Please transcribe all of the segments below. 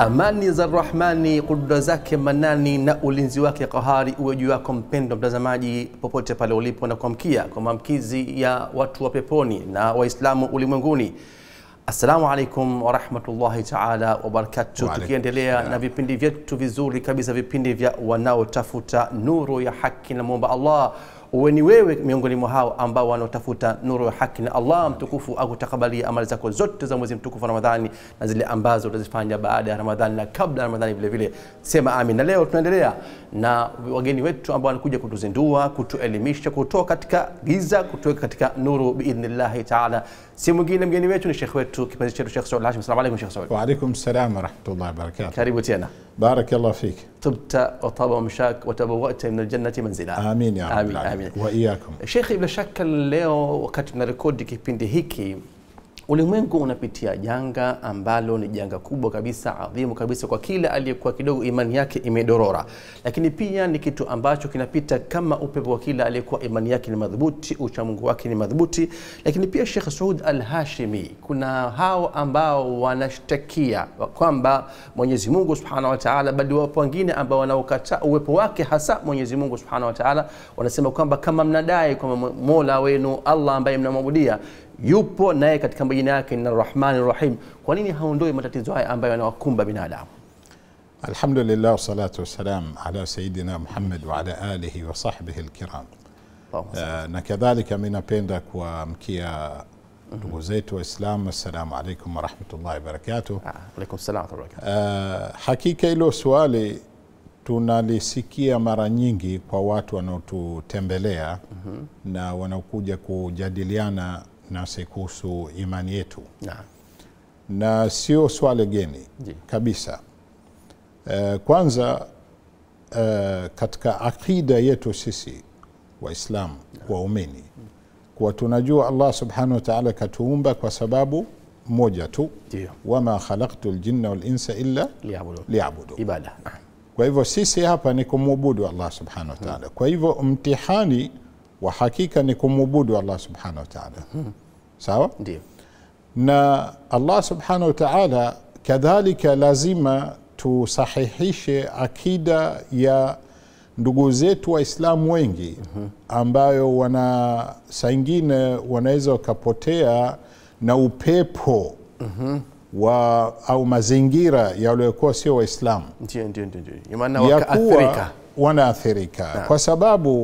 Amani za Rahmani, kudra zake manani na ulinzi wake kahari uwe juu yako mpendwa mtazamaji, popote pale ulipo, na kuamkia kwa maamkizi ya watu wa peponi na Waislamu ulimwenguni. Assalamu alaikum warahmatullahi taala wabarakatuh, Wa alaikum tukiendelea salam. na vipindi vyetu vizuri kabisa, vipindi vya wanaotafuta nuru ya haki. Na muomba Allah uwe ni wewe miongoni mwa hao ambao wanaotafuta nuru ya haki, na Allah mtukufu akutakabalia amali zako zote za mwezi mtukufu wa Ramadhani na zile ambazo utazifanya baada ya Ramadhani na kabla ya Ramadhani vile vile, sema amin. Na leo tunaendelea na wageni wetu ambao wanakuja kutuzindua, kutuelimisha, kutoka katika giza, kutoka katika nuru biidhnillahi taala. Si mwingine mgeni wetu ni shekh wetu kipenzi chetu Shekh Saud Hashim. Assalamu alaikum Shekh Saud, وعليكم السلام ورحمة الله وبركاته karibu tena. بارك الله فيك طبت وطاب مشاك وتبوأت من الجنة منزلا آمين يا رب آمين العالمين آمين وإياكم Shekhi, bila shaka leo wakati tunarekodi kipindi hiki ulimwengu unapitia janga ambalo ni janga kubwa kabisa, adhimu kabisa kwa kila aliyekuwa kidogo imani yake imedorora, lakini pia ni kitu ambacho kinapita kama upepo wa kila aliyekuwa imani yake ni madhubuti, uchamungu wake ni madhubuti. Lakini pia Sheikh Saud Al-Hashimi, kuna hao ambao wanashtakia kwamba Mwenyezi Mungu Subhanahu wa Ta'ala, bali wapo wengine ambao wanaokataa uwepo wake hasa Mwenyezi Mungu Subhanahu wa Ta'ala, wanasema kwamba kama mnadai kwamba Mola wenu Allah ambaye mnamwabudia yupo naye katika majina yake ni Rahmani Rahim, kwa nini haondoi matatizo haya ambayo yanawakumba binadamu? الحمد لله والصلاة والسلام على سيدنا محمد وعلى آله وصحبه الكرام Allahumma salli. آه، na kadhalika mi napenda kuwaamkia ndugu zetu waislamu assalamu alaikum warahmatullahi wabarakatuh Ah, Alaikum salam wa rahmatullahi wa barakatuh. Uh, hakika hilo swali tunalisikia mara nyingi kwa watu wanaotutembelea na wanaokuja kujadiliana nasi kuhusu imani yetu, Naam. na sio swali geni Ndiyo. kabisa. Uh, kwanza uh, katika akida yetu sisi Waislamu waumini kuwa tunajua Allah subhanahu wa ta'ala katuumba kwa sababu moja tu, Ndio. wama khalaqtu ljinna walinsa illa Liabudu. liabudu. Ibada. Naam. Kwa hivyo sisi hapa ni kumwabudu Allah subhanahu wa ta'ala. Kwa hivyo mtihani wa hakika ni kumwabudu Allah subhanahu wa ta'ala, sawa Ndio. na Allah subhanahu wa ta'ala kadhalika lazima tusahihishe akida ya ndugu zetu Waislamu wengi ambayo wana saa ingine wanaweza wakapotea na upepo wa au mazingira yaliyokuwa sio Waislamu Ndio, ndio, ndio, ndio. Ina maana ya wakaathirika. kuwa wanaathirika kwa sababu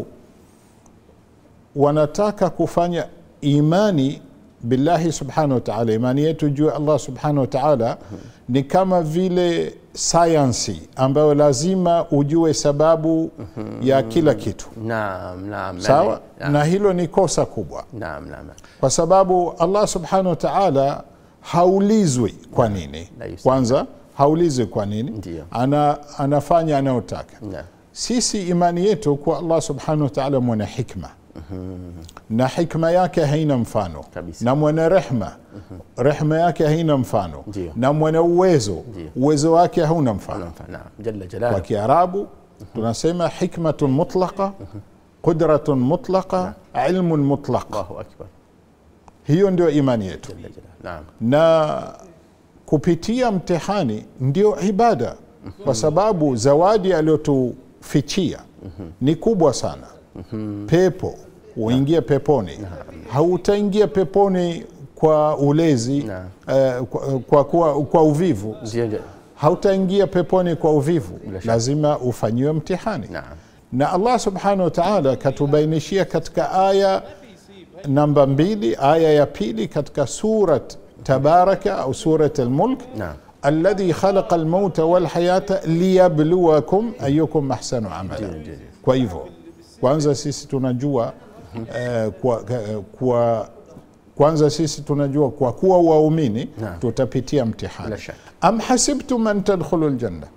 wanataka kufanya imani billahi subhanahu wa ta'ala. Imani yetu juu ya Allah subhanahu wa ta'ala ni kama vile sayansi ambayo lazima ujue sababu ya kila kitu, Naam, naam. sawa? Naam, Na hilo ni kosa kubwa, naam, naam. kwa sababu Allah subhanahu wa ta'ala haulizwi kwa nini. La yusal. Kwanza haulizwi kwa nini, Ndiyo. ana, anafanya anayotaka Naam. sisi imani yetu kwa Allah subhanahu wa ta'ala mwana hikma na hikma yake haina mfano Kabisa. na mwana rehma rehma yake haina mfano Ndiyo. na mwana uwezo Ndiyo. uwezo wake hauna mfano Naam, naam. Jalla kwa jalaluhu. kiarabu tunasema hikmatun mutlaqa qudratun mutlaqa ilmun mutlaq Allahu akbar. hiyo ndio imani yetu Jalla jalaluhu. Naam. na kupitia mtihani ndio ibada kwa sababu zawadi aliyotufichia ni kubwa sana pepo uingie peponi hautaingia peponi kwa ulezi Naam. eh, kwa, kwa, kwa, kwa uvivu Ndio, ndio. hautaingia peponi kwa uvivu Bila shaka. lazima ufanyiwe mtihani Naam. na Allah subhanahu wa ta'ala katubainishia katika aya namba mbili aya ya pili katika surat tabaraka au surat almulk Naam. alladhi khalaqa almauta walhayata liyabluwakum ayukum ahsanu amala kwa hivyo kwanza sisi tunajua eh, kwa, eh, kwa kwanza sisi tunajua kwa kuwa waumini Naam. tutapitia mtihani Bila shaka. am hasibtum an tadkhulu ljanna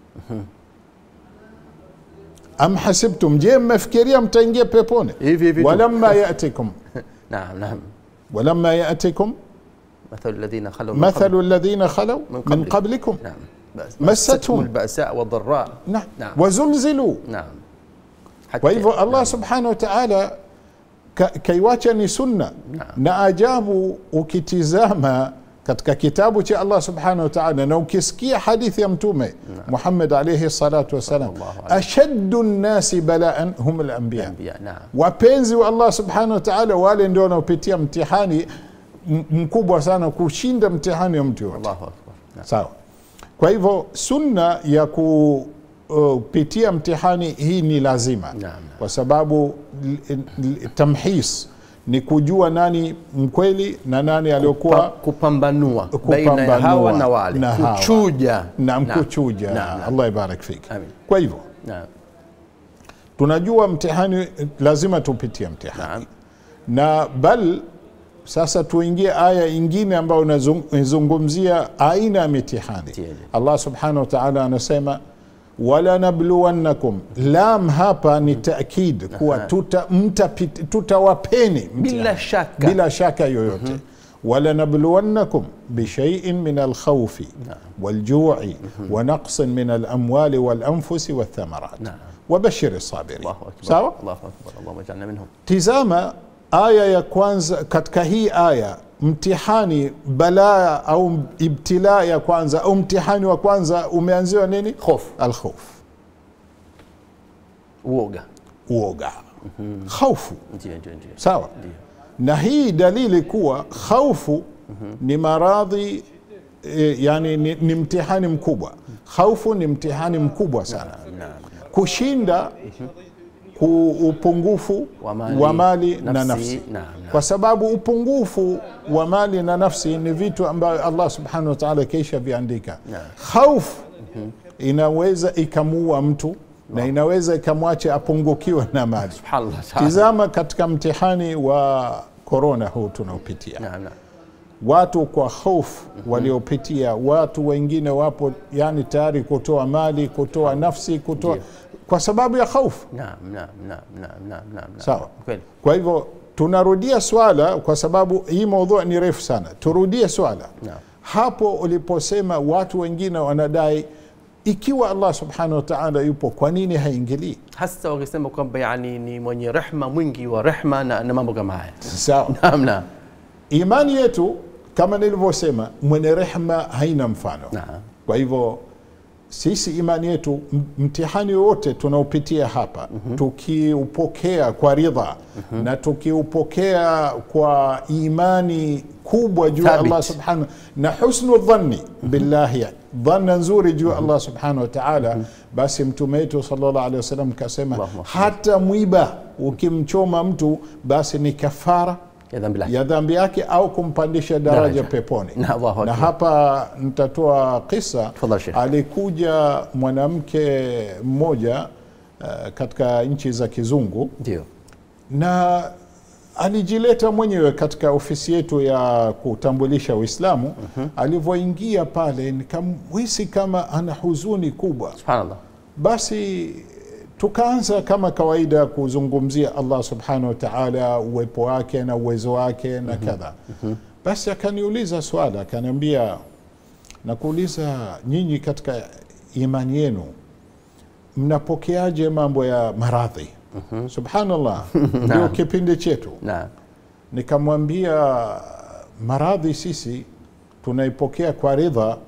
am hasibtum je mmefikiria mtaingia peponi Hivi hivi tu. walamma yatikum Naam, naam. walamma yatikum مثل الذين خلوا من مثل قبل- الذين خلوا من من قبلكم. قبلكم نعم بس مستهم. البأساء والضراء نعم نعم. wazulzilu نعم kwa hivyo allah نعم. subhanahu wa taala ka, kaiwacha ni sunna Naam. na ajabu ukitizama katika kitabu cha Allah subhanahu wa ta'ala, na ukisikia hadithi ya Mtume Muhammad alayhi salatu wassalam, Sallallahu alayhi. ashaddu nnasi balaan hum al-anbiya, Anbiya, naam. wapenzi wa Allah subhanahu wa ta'ala, wale ndio wanaopitia mtihani m- mkubwa sana kushinda mtihani wa mtu yote. Allahu akbar. Naam. Sawa. Kwa hivyo sunna ya kupitia mtihani hii ni lazima Naam. kwa sababu l- l- tamhis ni kujua nani mkweli na nani Pa- aliyokuwa kupambanua baina ya Kupambanua hawa na wale na hawa. kuchuja na Naam. mkuchuja. Naam, naam. Allah ibarak fik. Amin. Kwa hivyo Naam. tunajua mtihani lazima tupitie mtihani Naam. na bal sasa tuingie aya ingine ambayo inazung- inazungumzia aina ya mitihani Ndiyo. allah subhanahu wa taala anasema walanabluwannakum lam hapa ni taakid kuwa tuta, mtapit- tutawapeni mtihani. Bila shaka. bila shaka yoyote walanabluwannakum bishaiin min alkhaufi waljui wanaqsin min alamwali walanfusi walthamarat Naam. wabashiri sabirin Allahu akbar. sawa Allahu akbar. Allahumma ij'alna minhum. tizama aya ya kwanza katika hii aya mtihani balaa au ibtilaa ya kwanza au mtihani wa kwanza umeanziwa nini Hofu. alkhauf Uoga. uoga khaufu Ndio, ndio, ndio. sawa Ndio. na hii dalili kuwa khaufu ni maradhi e, yani ni, ni mtihani mkubwa khaufu ni mtihani mkubwa sana Naam. kushinda ku upungufu Wa mali, wa mali na nafsi, nafsi naam, naam. kwa sababu upungufu wa mali na nafsi ni vitu ambayo Allah subhanahu wa ta'ala kisha viandika Naam. khaufu inaweza ikamuua mtu na inaweza ikamwacha apungukiwe na mali Subhanallah. ta'ala. tizama katika mtihani wa korona huu tunaopitia Naam, naam. watu kwa hofu waliopitia watu wengine wapo yani tayari kutoa mali kutoa nafsi kutoa Ndio. kwa sababu ya hofu Naam, naam, naam, naam, naam, naam, naam. Sawa. Kweli. kwa hivyo tunarudia swala kwa sababu hii maudhui ni refu sana turudie swala Naam. hapo uliposema watu wengine wanadai ikiwa allah subhanahu wa taala yupo kwa nini haingilii hasa wakisema kwamba yani ni mwenye rehma mwingi wa rehma na, na mambo kama haya sawa naam naam imani yetu kama nilivyosema mwenye rehma haina mfano Naam. kwa hivyo sisi imani yetu m- mtihani wote tunaopitia hapa tukiupokea kwa ridha na tukiupokea kwa imani kubwa juu ya Thabit. allah subhanahu na husnu dhanni billahi dhanna nzuri juu ya allah subhanahu wa taala basi mtume wetu sallallahu alaihi wasallam kasema Allahumma hata mwiba ukimchoma mtu basi ni kafara ya dhambi lake ya dhambi yake au kumpandisha daraja, Daraja. peponi Na Allahu na Akbar. hapa nitatoa kisa Tafadhali, Sheikh. alikuja mwanamke mmoja uh, katika nchi za kizungu ndio na alijileta mwenyewe katika ofisi yetu ya kutambulisha uislamu alivyoingia pale nikamhisi kama ana huzuni kubwa subhanallah basi tukaanza kama kawaida kuzungumzia allah subhanahu wa taala uwepo wake na uwezo wake na kadha basi akaniuliza swala akaniambia nakuuliza nyinyi katika imani yenu mnapokeaje mambo ya maradhi subhanallah ndio kipindi chetu naam nikamwambia maradhi sisi tunaipokea kwa ridha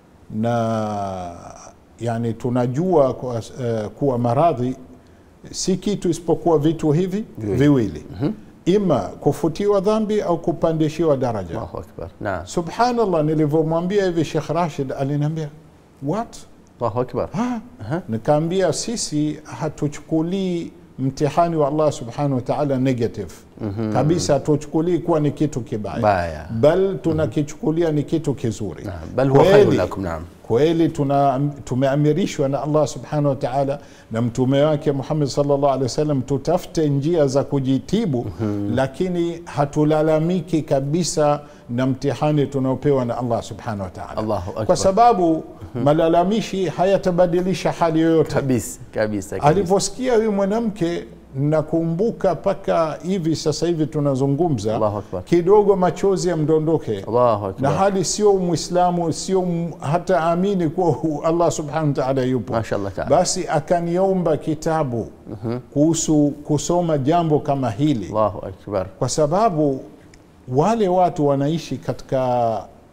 na yani tunajua kwa, uh, kuwa maradhi si kitu isipokuwa vitu hivi viwili ima kufutiwa dhambi au kupandishiwa daraja allahu akbar naam subhanallah nilivyomwambia hivi shekh rashid aliniambia what allahu akbar Ha? nikaambia sisi hatuchukulii mtihani wa allah subhanahu wa taala negative kabisa hatuchukulii kuwa ni kitu kibaya Baya. bal tunakichukulia ni kitu kizuri Naam, bal huwa Kweli- khairun lakum, naam. kweli tuna tumeamirishwa na allah subhanahu wa taala na mtume wake muhammad sallallahu alaihi wasallam tutafute njia za kujitibu lakini hatulalamiki kabisa na mtihani tunaopewa na allah subhanahu wa taala Allahu akbar. kwa sababu malalamishi hayatabadilisha hali yoyote kabisa kabisa kabisa. alivyosikia huyu mwanamke nakumbuka mpaka hivi sasa hivi tunazungumza Allahu akbar. kidogo machozi yamdondoke Allahu akbar. na hali sio mwislamu sio m- hata amini kuwa hu- allah subhanahu wa taala yupo Mashallah taala. basi akaniomba kitabu kuhusu kusoma jambo kama hili allahu akbar kwa sababu wale watu wanaishi katika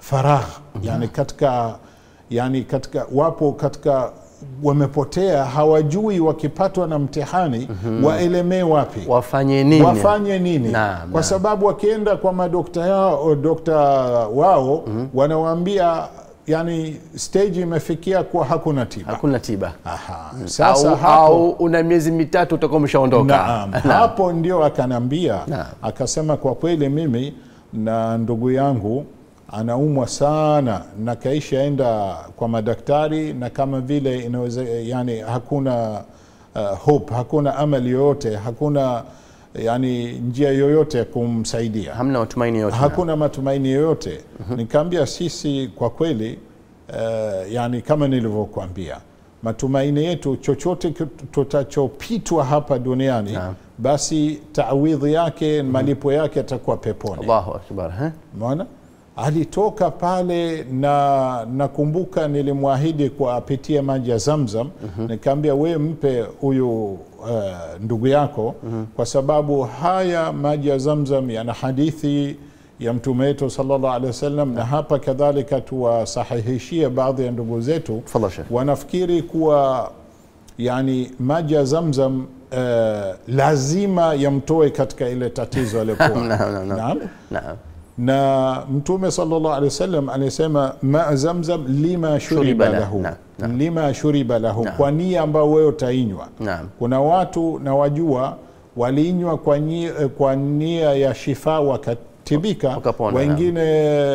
faragh yani katika yani katika wapo katika wamepotea hawajui wakipatwa na mtihani waelemee wapi wafanye nini wafanye nini Naam, kwa naam. sababu wakienda kwa madokta yao dokta wao wanawaambia yani stage imefikia kuwa hakuna tiba hakuna tiba Aha. sasa au, hapo au una miezi mitatu utakuwa umeshaondoka Naam. hapo ndio akanambia Naam. akasema kwa kweli mimi na ndugu yangu anaumwa sana na kaisha enda kwa madaktari na kama vile inaweza yani hakuna uh, hope hakuna amali yoyote hakuna yani njia yoyote ya kumsaidia hamna matumaini yote hakuna matumaini yoyote nikaambia sisi kwa kweli uh, yani kama nilivyokuambia matumaini yetu chochote ki- tutachopitwa hapa duniani Naam. basi tawidhi yake malipo yake yatakuwa peponi Allahu akbar eh? Umeona? alitoka pale na nakumbuka nilimwahidi kwa apitie maji ya zamzam nikaambia we mpe huyu uh, ndugu yako kwa sababu haya maji ya zamzam yana hadithi ya mtume wetu sallallahu alaihi wasallam na hapa kadhalika tuwasahihishie baadhi ya ndugu zetu Tafadhal Sheikh. wanafikiri kuwa yani maji ya zamzam uh, lazima yamtoe katika ile tatizo aliyokuwa Naam, naam, naam. Naam Naam. na mtume sallallahu alaihi wasallam alisema ma zamzam lima Shuriba shuriba la- lahu naam, naam. lima shuriba lahu kwa nia ambayo wewe utainywa Naam. kuna watu na wajua waliinywa kwa nia, kwa nia ya shifa wakatibika Wakapona, wengine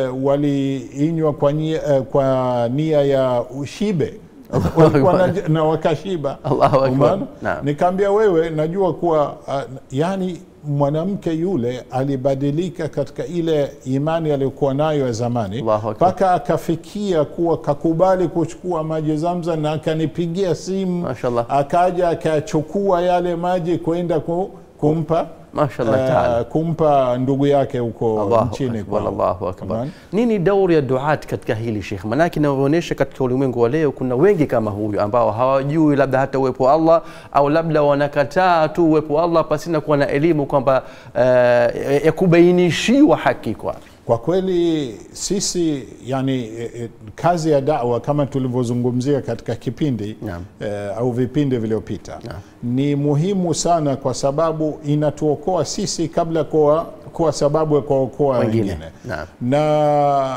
waliinywa kwa nia, eh, kwa nia ya ushibe Walikuwa na, na wakashiba Allahu akbar. Umeona? Naam. nikaambia wewe najua kuwa uh, yani mwanamke yule alibadilika katika ile imani aliyokuwa nayo ya zamani Allahu akbar. mpaka akafikia kuwa kakubali kuchukua maji zamza na akanipigia simu Mashallah. akaja akachukua yale maji kwenda ku, kumpa Mashallah eh, taala. kumpa ndugu yake huko Allahu nchini akbar, kwao. Allahu akbar. Umeona? Nini dauri ya duat katika hili Sheikh? Manake inavyoonyesha katika ulimwengu wa leo kuna wengi kama huyu ambao hawajui labda hata uwepo wa Allah au labda wanakataa tu uwepo wa Allah pasina kuwa na elimu kwamba eh, ya kubainishiwa haki kwa Kwa kweli sisi yani e, e, kazi ya dawa kama tulivyozungumzia katika kipindi Naam. e, au vipindi vilivyopita ni muhimu sana kwa sababu inatuokoa sisi kabla kuwa, kuwa sababu ya kuwaokoa Wengine. wengine, Naam. na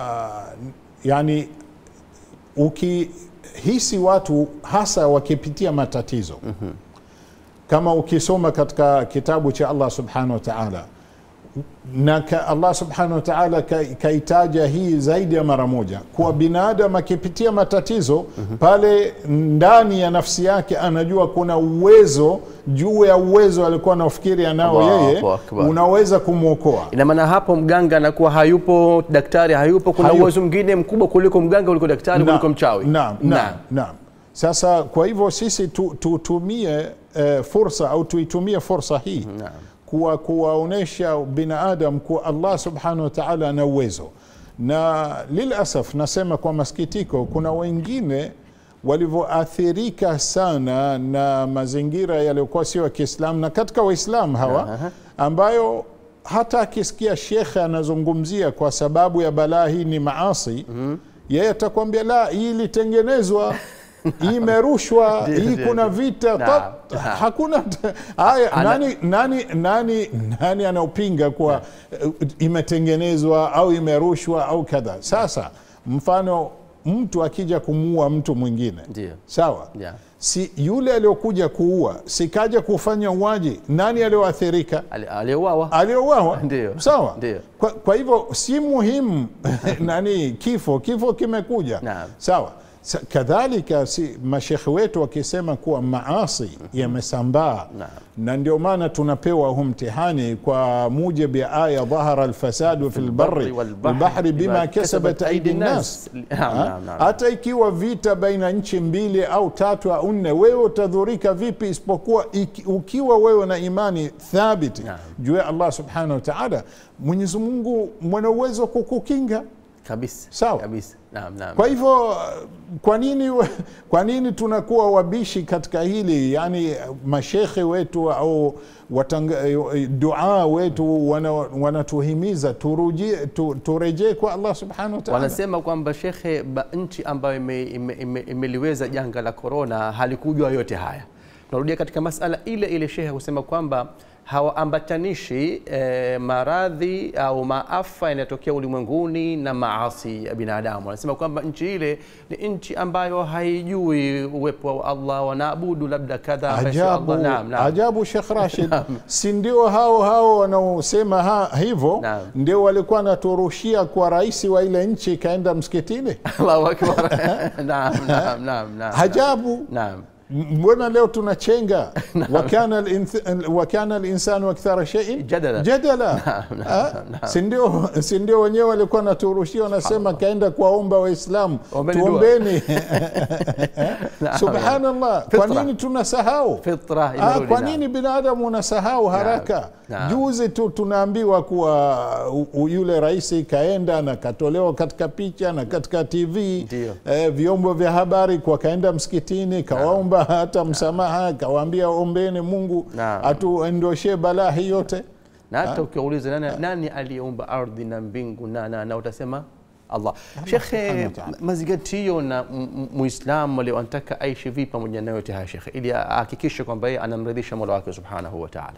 yani ukihisi watu hasa wakipitia matatizo kama ukisoma katika kitabu cha Allah subhanahu wa ta'ala na ka Allah subhanahu wa ta'ala ka- kaitaja hii zaidi ya mara moja kuwa binadamu akipitia matatizo pale ndani ya nafsi yake anajua kuna uwezo juu ya uwezo alikuwa anafikiri anao Allahu yeye Akbar. unaweza kumwokoa ina maana hapo mganga anakuwa hayupo, daktari hayupo, kuna Hayupo. uwezo mwingine mkubwa kuliko mganga, kuliko daktari, kuliko mchawi. Naam, naam, naam. Sasa kwa hivyo sisi tu- tutumie eh, fursa au tuitumie fursa hii Naam. kuwa kuwaonyesha binadamu kuwa Allah subhanahu wa ta'ala ana uwezo, na lilasaf nasema kwa masikitiko, kuna wengine walivyoathirika sana na mazingira yaliyokuwa sio ya Kiislamu na katika Waislamu hawa ambayo hata akisikia shekhe anazungumzia kwa sababu ya balaa hii ni maasi yeye atakwambia la, hii ilitengenezwa hii imerushwa Ndio, hii ndio, kuna ndio. vita Naam, tot- naam. hakuna haya Ana- nani, nani, nani, nani anaopinga kuwa eh, imetengenezwa au imerushwa au kadha sasa mfano mtu akija kumuua mtu mwingine Ndio. sawa Yeah. si yule aliyokuja kuua sikaja kufanya uwaji nani aliyoathirika Ali- Aliyeuawa aliyouawa Ndio. sawa Ndio. kwa, kwa hivyo si muhimu nani kifo kifo kimekuja Naam. sawa Sa, kadhalika si mashekhe wetu wakisema kuwa maasi yamesambaa Naam. na ndio maana tunapewa huu mtihani kwa mujibu ya aya dhahara alfasadu fi lbari walbahri bima kasabat aidi nnas Naam, Ha? naam, naam. hata ikiwa vita baina nchi mbili au tatu au nne wewe utadhurika vipi isipokuwa iki, ukiwa wewe na imani thabiti Naam. juu ya allah subhanahu wa taala mwenyezi mungu mwana uwezo wa kukukinga kabisa Sawa. kabisa naam naam kwa hivyo kwa nini we- kwa nini tunakuwa wabishi katika hili yani mashekhe wetu au watanga, dua wetu wana- wanatuhimiza turujie tu, turejee kwa allah subhanahu wa taala wanasema kwamba shekhe ba nchi ambayo imeliweza ime, ime, imeliweza janga la korona halikujua yote haya tunarudia katika masala ile ile shehe kusema kwamba hawaambatanishi eh, maradhi au maafa yanayotokea ulimwenguni na maasi ya binadamu wanasema kwamba nchi ile ni nchi ambayo haijui uwepo wa allah wanaabudu labda kadha ambaye sio ajabu, Allah. Naam, naam. ajabu Sheikh Rashid, si ndio hao hao wanaosema ha, hivyo Naam. ndio walikuwa wanaturushia kwa rais wa ile nchi kaenda msikitini? Allahu akbar naam naam naam naam Ajabu. naam mbona leo tunachenga wakana al-inth- wakana linsanu akthara sheiin Jadala. jadala Ah, si ndio si ndio wenyewe walikuwa naturushia wanasema kaenda kuwaomba waislamu Ombeni dua. tuombeni Naam. subhanallah kwa Fitra. nini tunasahau fitra Ah, imerudi kwa naam. nini binadamu unasahau haraka Naam. juzi tu tunaambiwa kuwa u- u- yule rais kaenda na katolewa katika picha na katika tv Ndio. eh, vyombo vya habari kwa kaenda msikitini kawaomba hata msamaha kawaambia ombeni mungu Naam. atuendoshe balaa hii yote na hata ukiwauliza nani, nani aliyeumba ardhi na mbingu na, na, na utasema Allah. Shekhe, subhanahu wa ta'ala. mazingatio na m- m- muislamu leo anataka aishi vipi pamoja na yote haya shekhe, ili ahakikishe kwamba yeye anamridhisha mola wake subhanahu wa taala.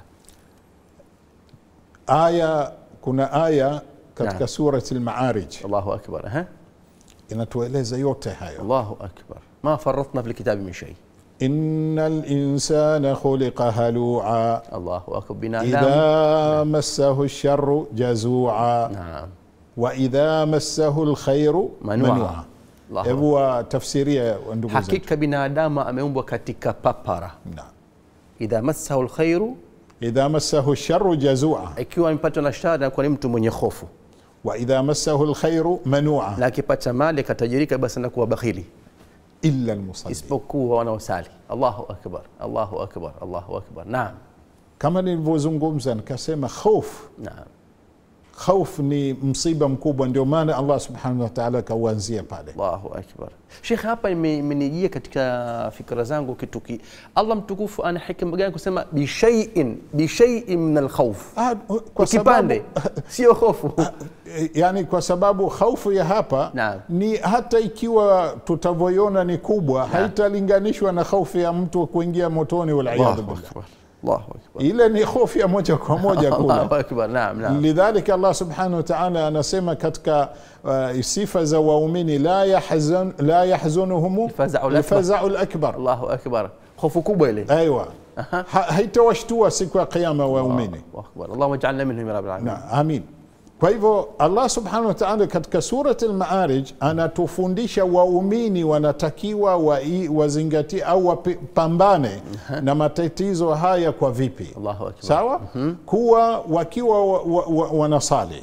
aya kuna aya katika Naam. surati lmaarij Allahu akbar. Aha. inatueleza yote hayo Allahu akbar. Ma faratna fil kitabi min shay. ina linsana khuliqa halua Allahu akbar. Binadamu. idha massahu lsharu jazua Naam. waidha massahu lkhairu Manua. manua Allahu hebu watafsiria ndugu zetu Hakika binadamu ameumbwa katika papara. Naam. Idha massahu alkhairu, idha massahu lsharu jazua ikiwa amepatwa na shari anakuwa ni mtu mwenye hofu, waidha massahu lkhairu manua na akipata mali akatajirika, basi anakuwa bakhili. illa lmusali isipokuwa wanaosali. Allahu akbar, Allahu akbar, Allahu akbar. Naam, kama nilivyozungumza nikasema khofu naam, khauf ni msiba mkubwa ndio maana allah subhanahu wa taala akauanzia pale Allahu akbar. Sheikh, hapa ime- imenijia katika fikra zangu kitu ki Allah mtukufu ana hikma gani kusema bishaiin bishaiin min alkhawf, Ah, kwa kipande sio hofu. Eh, yani kwa sababu khaufu ya hapa Naam. ni hata ikiwa tutavyoiona ni kubwa haitalinganishwa na khaufu ya mtu kuingia motoni waliyadhu Allahu billah akbar, Allahu akbar, ile ni hofu ya moja kwa moja kule Allahu akbar. Naam, naam, lidhalika allah subhanahu wa taala anasema katika uh, sifa za waumini la, yahzan, la yahzunuhum Alfazau lakbar. lfazau lakbar Allahu akbar. Hofu kubwa ile. aiwa ha, haitawashtua siku ya qiama waumini Allahu akbar. Allahumma ij'alna minhum ya rabbil alamin. na amin kwa hivyo allah subhanahu wa taala katika surat lmaarij anatufundisha waumini wanatakiwa wai- wazingatie au wapambane na matatizo haya kwa vipi Allahu akbar. sawa kuwa wakiwa wa, wa, wa, wanasali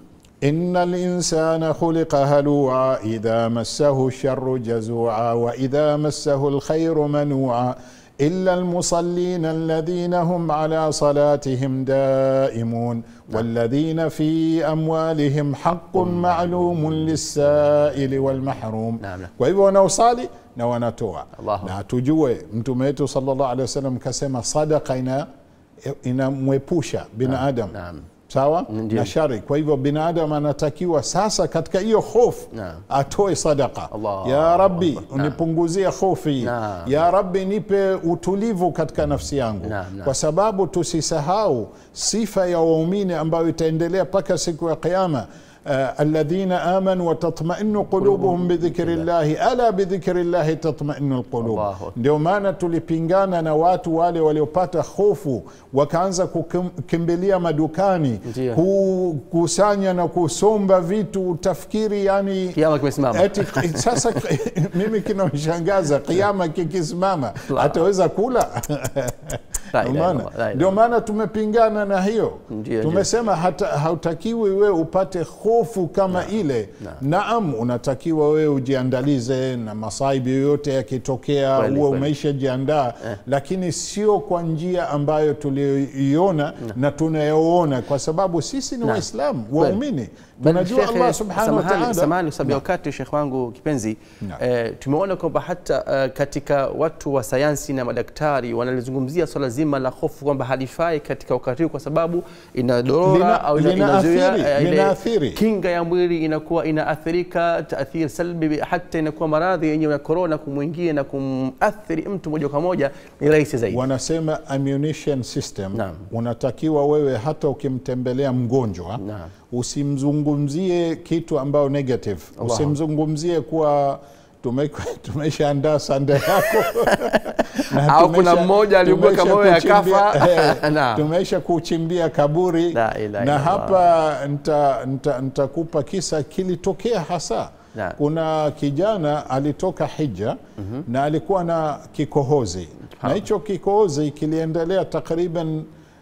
ina linsana khuliqa halua idha massahu lsharu jazua waidha massahu lkhairu manua إلا المصلين الذين هم على صلاتهم دائمون والذين في أموالهم حق معلوم للسائل والمحروم نعم، نعم. kwa hivyo wanaosali na wanatoa Allahu. na tujue mtume wetu sallallahu alaihi wasallam kasema sadaka ina inamwepusha binadamu naam. sawa Ndiyo. na shari kwa hivyo binadamu anatakiwa sasa katika hiyo hofu Naam. atoe sadaka Allah. ya rabbi Naam. unipunguzie hofu hii Naam. ya rabbi nipe utulivu katika nafsi yangu Naam, naam. kwa sababu tusisahau sifa ya waumini ambayo itaendelea mpaka siku ya qiama Uh, alladhina amanu watatmainu qulubuhum bidhikri llahi ala bidhikri llahi tatmainu lqulub Allahu akbar. ndio maana tulipingana na watu wale waliopata hofu wakaanza kukimbilia madukani Ndiyo. kukusanya na kusomba vitu utafikiri yani Kiama kimesimama. eti sasa mimi kinamshangaza kiama kikisimama ataweza kula La ilaha Umeona? illallah, la ilaha ndio maana tumepingana na hiyo Ndio, tumesema hata hautakiwi wewe upate hofu kama ile naam unatakiwa wewe ujiandalize na masaibu yoyote yakitokea Kweli, huwe kweli. umeishajiandaa lakini sio kwa njia ambayo tuliyoiona na tunayoona kwa sababu sisi ni waislamu waumini tunajua Shekhe, allah subhanahu wa samahani- taala samahani kwa sababu ya wakati shekh wangu kipenzi Naam. eh, tumeona kwamba hata eh, katika watu wa sayansi na madaktari wanalizungumzia swala zima la hofu kwamba halifai katika wakati huu kwa sababu inadorora Lina- au ina- linaathiri, inazuia eh, ile linaathiri. kinga ya mwili inakuwa inaathirika taathir salbi hata inakuwa maradhi yenyewe ya korona kumwingia na kumathiri mtu moja kwa moja ni rahisi zaidi wanasema ammunition system Naam. unatakiwa wewe hata ukimtembelea mgonjwa Naam. usimzungumzie kitu ambayo negative Allahu. usimzungumzie kuwa tume- tumeshaandaa sanda yako Na Au kuna tumesha- mmoja aliumbuka tumesha moyo kuchimbia- akafa. eh, Naam. tumesha kuchimbia kaburi La ilaha na illallah. hapa nitakupa nita, nitakupa kisa kilitokea hasa Naam. kuna kijana alitoka hija na alikuwa na kikohozi na hicho kikohozi kiliendelea takriban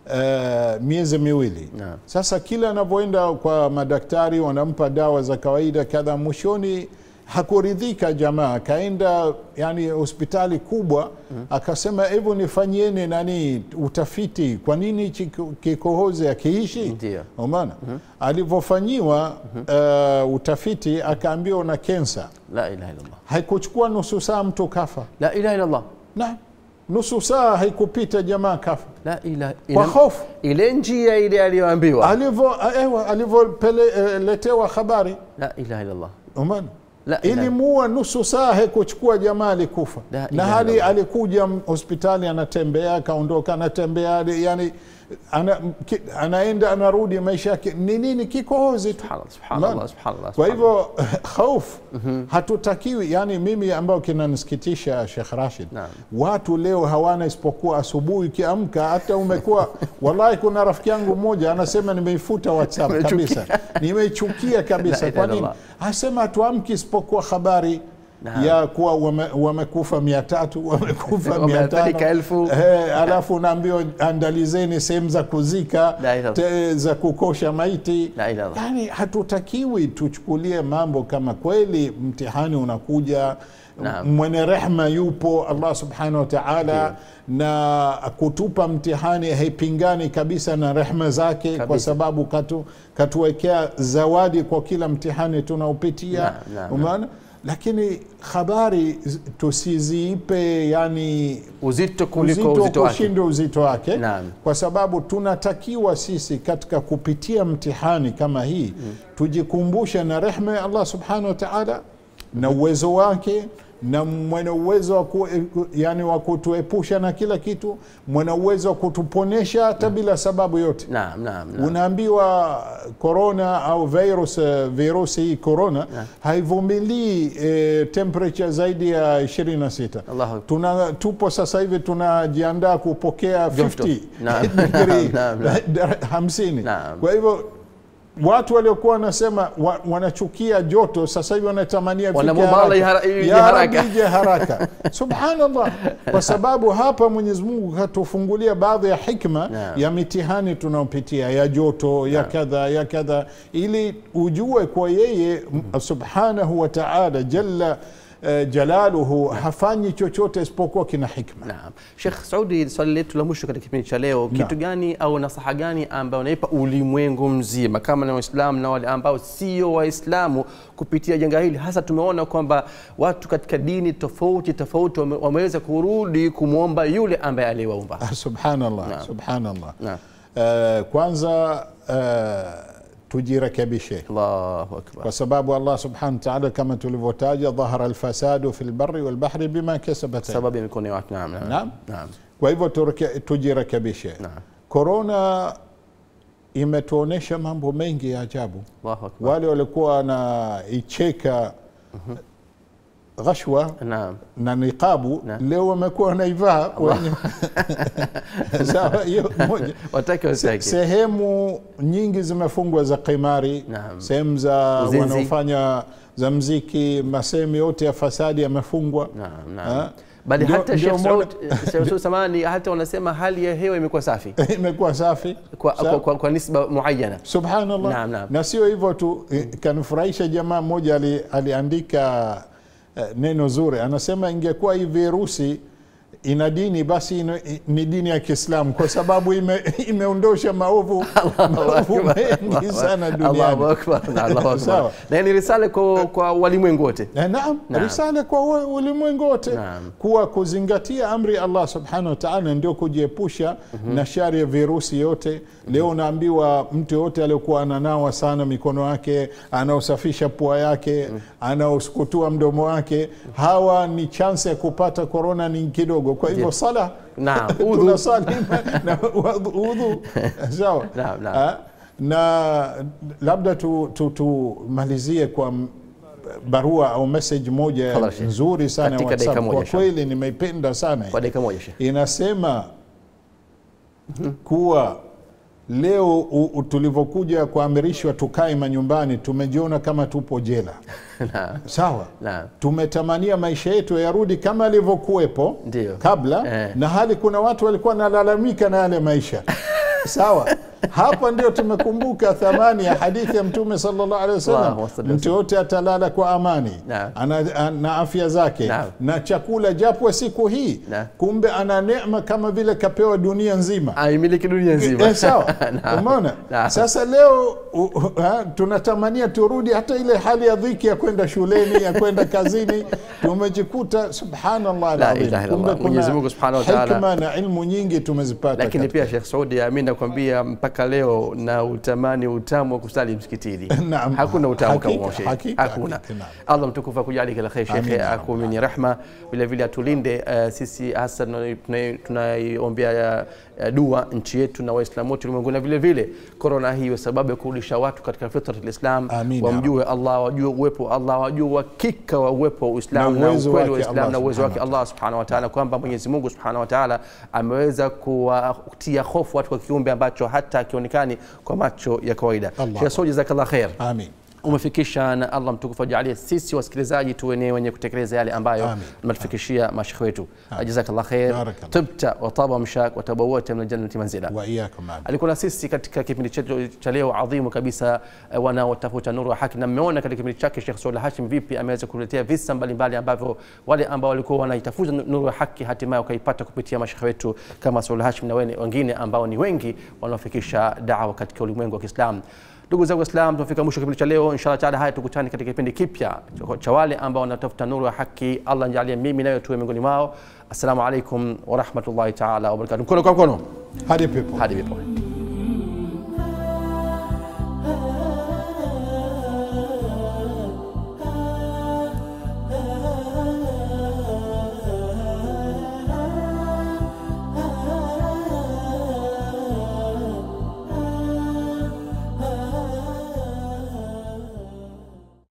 uh, miezi miwili Naam. sasa kila anavyoenda kwa madaktari wanampa dawa za kawaida kadha mwishoni hakuridhika jamaa akaenda yani hospitali kubwa akasema hebu nifanyieni nani utafiti kwa nini hichi kikohozi akiishi Ndio. umeona alivyofanyiwa uh, utafiti akaambiwa na kensa la ilaha illallah haikuchukua nusu saa mtu kafa la ilaha illallah na nusu saa haikupita jamaa kafa la ilaha kwa ina- hofu ile njia ile aliyoambiwa alivyo ewa alivyoletewa habari la ilaha illallah umeona La ilaha- ilimuua nusu saa haikuchukua jamaa alikufa La na ilaha hali illallah. alikuja m- hospitali anatembea akaondoka anatembea yani ana, ki, anaenda anarudi maisha yake ni nini kikohozi tu Subhanallah, subhanallah, Umeona? subhanallah, kwa subhanallah. hivyo hofu hatutakiwi yani mimi ambao kinanisikitisha Sheikh Rashid Naam. watu leo hawana isipokuwa asubuhi ukiamka hata umekuwa wallahi kuna rafiki yangu mmoja anasema nimeifuta whatsapp Umechukia. kabisa nimeichukia kabisa La kwa ilaha nini illallah. anasema hatuamki isipokuwa habari Naam. ya kuwa wame- wamekufa mia tatu wamekufa mia Wameathirika tano elfu. Eh, alafu unaambiwa andalizeni sehemu za kuzika La ilaha te, za kukosha maiti La ilaha. yani hatutakiwi tuchukulie mambo kama kweli mtihani unakuja Naam. mwenye rehma yupo allah subhanahu wa taala na kutupa mtihani haipingani kabisa na rehma zake kwa Kabisa. sababu katu, katuwekea zawadi kwa kila mtihani tunaopitia Naam, naam, umeona lakini habari z- tusiziipe yani uzito kuliko uzito, uzito wake kushinda uzito wake Naam. kwa sababu tunatakiwa sisi katika kupitia mtihani kama hii tujikumbushe na rehma ya allah subhanahu wa taala na uwezo wake na mwenye uwezo wa ku, yani wa kutuepusha na kila kitu mwenye uwezo wa kutuponesha hata bila sababu yote naam naam naam. unaambiwa corona au virus eh, virusi hii corona haivumilii eh, temperature zaidi ya 26 Allahu tuna tupo sasa hivi tunajiandaa kupokea Joto. 50 Naam. degree Naam, naam. hamsini Naam. kwa hivyo watu waliokuwa wanasema wa, wanachukia joto sasa hivi wanatamania ifike Wanamwomba Allah haraka. ihara- ije Ya haraka. Rabbi, ije haraka subhanallah kwa sababu hapa mwenyezi mungu katufungulia baadhi ya hikma Naam. ya mitihani tunaopitia ya joto ya kadha ya kadha ili ujue kwa yeye m- subhanahu wa taala jalla eh, jalaluhu hafanyi chochote isipokuwa kina hikma Naam. Sheikh Saudi, swali letu la mwisho katika kipindi cha leo, kitu gani au nasaha gani ambayo unaipa ulimwengu mzima kama na Waislamu na wale ambao sio Waislamu kupitia janga hili? Hasa tumeona kwamba watu katika dini tofauti tofauti wame- wameweza kurudi kumwomba yule ambaye aliyewaumba. Ah, subhanallah Naam. subhanallah Naam. Eh, kwanza eh, tujirekebishe Allahu akbar. kwa sababu allah subhanahu wa taala kama tulivyotaja dhahara alfasadu fi lbari walbahri bima kasabat Sababu ya mikono ya watu. Naam. Naam. Naam. Naam. kwa hivyo tureke- tujirekebishe Naam. korona imetuonyesha mambo mengi ya ajabu Allahu akbar. wale walikuwa wanaicheka ghashwa Naam. na niqabu Naam. leo wamekuwa wanaivaa wenye- sawa hiyo moja Watake wasitake. sehemu nyingi zimefungwa za qimari Naam. sehemu za Uzinzi. wanaofanya za mziki masehemu yote ya fasadi yamefungwa Naam. Ha? Naam. bali Ndio- hata ndio Sheikh moja- Saud Sheikh Saud samani hata wanasema hali ya hewa imekuwa safi imekuwa safi kwa, Sawa? kwa, kwa, kwa nisba muayyana subhanallah Naam, naam. na sio hivyo tu eh, kanifurahisha jamaa mmoja ali, aliandika eh, neno zuri anasema ingekuwa hii virusi ina dini basi ina, ni dini ya kiislamu kwa sababu ime, imeondosha maovu maovu mengi sana Allahu duniani akbar na Allahu akbar Sawa. na ni risale kwa, kwa walimwengu wote Eh, Naam, Naam. risala kwa u- ulimwengu wote Naam. kuwa kuzingatia amri ya Allah subhanahu wa ta'ala ndio kujiepusha na shari ya virusi yote. Leo naambiwa mtu yote aliyokuwa ananawa sana mikono yake, anaosafisha pua yake, anaosukutua mdomo wake, hawa ni chance ya kupata korona ni kidogo. Kwa hivyo sala Naam, udhu. tunasali na udhu sawa. Naam, naam. Ah, na labda tumalizie tu, tumalizie kwa m- barua au message moja Tafadhali, Sheikh. nzuri sana ya Katika WhatsApp. dakika moja, Kwa inshallah. kweli nimeipenda sana kwa dakika moja Sheikh inasema kuwa leo u- u- tulivyokuja kuamirishwa tukae manyumbani tumejiona kama tupo jela Naam. sawa Naam. tumetamania maisha yetu yarudi kama alivyokuwepo Ndio. kabla Eh. na hali kuna watu walikuwa nalalamika na yale maisha sawa hapa ndio tumekumbuka thamani ya hadithi ya mtume sallallahu alaihi wasallam Allahumma salli mtu yote atalala kwa amani Naam. ana, ana afya zake Naam. na chakula japo siku hii Naam. kumbe ana neema kama vile kapewa dunia nzima aimiliki dunia nzima Eh, sawa Naam. umeona Naam. sasa leo u, u, ha, tunatamania turudi hata ile hali ya dhiki ya kwenda shuleni ya kwenda kazini tumejikuta subhanallah La alazim. ilaha illallah. Kumbe kuna Mwenyezi Mungu subhanahu wa ta'ala. hikma na ilmu nyingi tumezipata lakini katika- pia Sheikh Saudi mi nakwambia mpaka leo na utamani utamu wa kusali msikitini Naam. hakuna utamu Hakika, kama huo, Sheikh. hakika, hakuna hakika, naam. Allah mtukufu akujali kila kheri Amin, shekhe ya Rabbal akumini rahma vile vile atulinde eh, sisi hasa tunai- tunai- tunaiombea eh, dua nchi yetu na waislamu wote ulimwenguni na vile vile korona hii iwe sababu ya kurudisha watu katika fitrat lislam Amin, ya wamjue Allah wajue uwepo wa Allah wajue uhakika wa uwepo wa Uislamu Na na uwezo ukweli wa wake Uislamu Allah na uwezo wake subhanahu Allah subhanahu wa ta'ala kwamba Mwenyezi Mungu subhanahu wa ta'ala ameweza kuwatia hofu watu kwa kiumbe ambacho hata akionekani kwa macho ya kawaida. Allah. Sheikh Saudi, jazakallah khair amin umefikisha na Allah mtukufu ajalie sisi wasikilizaji tuwe ni wenye kutekeleza yale ambayo Amin. mnatufikishia mashekhe wetu. Jazakallah khair, Barakallah. tibta wa taba mshak wa tabawwata min aljannati manzila. wa iyakum amin alikuwa na sisi katika kipindi chetu cha leo adhimu kabisa eh, wanaotafuta nuru ya haki, na mmeona katika kipindi chake Sheikh Saud Hashim vipi ameweza kuletea visa mbalimbali ambavyo wale ambao walikuwa wanaitafuta nuru ya haki hatimaye wakaipata kupitia mashekhe wetu kama Saud Hashim na wene- wengine ambao ni wengi wanaofikisha dawa katika ulimwengu wa Kiislamu. Ndugu zangu Waislamu, tunafika mwisho kipindi cha leo. Inshallah taala, haya tukutane katika kipindi kipya cha- cha wale ambao wanatafuta nuru ya haki. Allah nijalie mimi nayo tuwe miongoni mwao. Assalamu alaikum warahmatullahi taala wabarakatuh. Mkono kwa mkono hadi pepo hadi pepo.